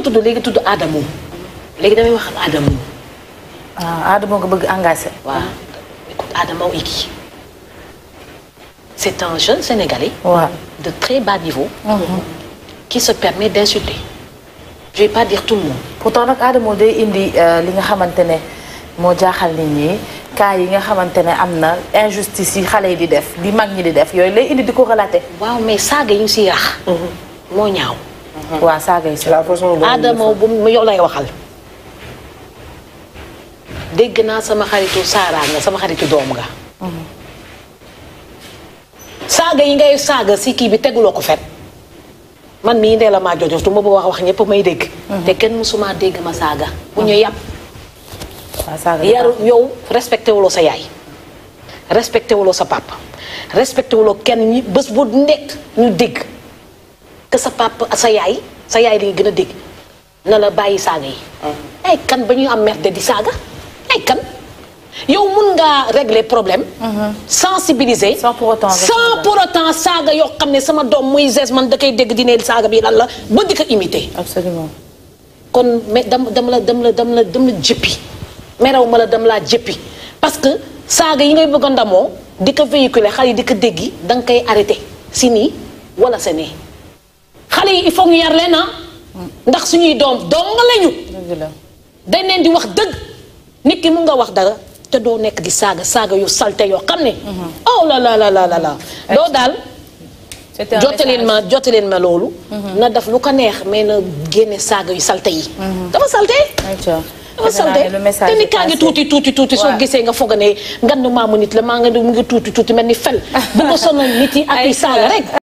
ma tudd léegi tudd Adamo léegi damay wax ak Adamo ah Adama nga bëgg engagé. waaw écoute Adamo Iki c'est un jeune Sénégalais waaw. de très bas niveau qui se permet d'insulter je vais pas dire tout le monde pourtant nag Adama day indi euh, li nga xamante ne moo jaaxal nit ñi cas yi nga xamante ne am na injustice yi xale yi di def di mag ñi di def yooyu lay indi di ko relater. waaw mais saaga yi ñu siy rax moo ñaaw waa saaga yi si. c'est la façon dont Adamo bu mu yow lay waxal dégg naa sama xaritu Saara nga sama xaritu doom nga saaga yi ngay saaga si kii bi teguloo ko fet man mii ndee la maa jojo tu ma bëgg wax wax ñëpp may dégg te kenn mësuma dégg ma saaga bu ñu yàpp waa saaga yi yaru yow respecté wuloo sa yaay respecté wuloo sa papa respecté wuloo kenn ñi bés bu nekk ñu dégg que sa papa sa yaay sa yaay li gën a dégg na la bàyyi saaga yi ay kan ba ñuy am merde di saaga ay kan yow mun ngaa régler problème sensibiliser Sans pour autant rek sans nga- pour autant saaga yoo xam ne sama doom muy zes man da koy dégg dine saaga bi lan la ba di ko imiter absolument. kon mais dam dam la dam la dam la dam la jëppi meraw ma la dam laa jëppi parce que saaga yi ngay bëgg a ndamoo di ko véhiculer xale yi di ko déggi da nga koy arrêté si nii wala sa nee xale yi il faut ñu yar leen ah ndax suñuy doom doom nga lañu dëgg la. dañ leen di wax dëgg nit ki mun nga wax dara te doo nekk di saaga saaga yu salte yoo xam ne oh la la la la la la doo daal c'était un jottaleen ma jottaleen ma loolu na def lu ko neex mais na génne saaga yu salte yi dafa salte ayca. dafa defe naa salte ne le message te ni est kaa ngi passé. tuuti tuuti tuuti soo Ouais. gisee nga foog ne ngandu maamu nit la maa nga mu ngi tuuti tuuti mel ni fel bu ko sonal nit yi ak i saaga rek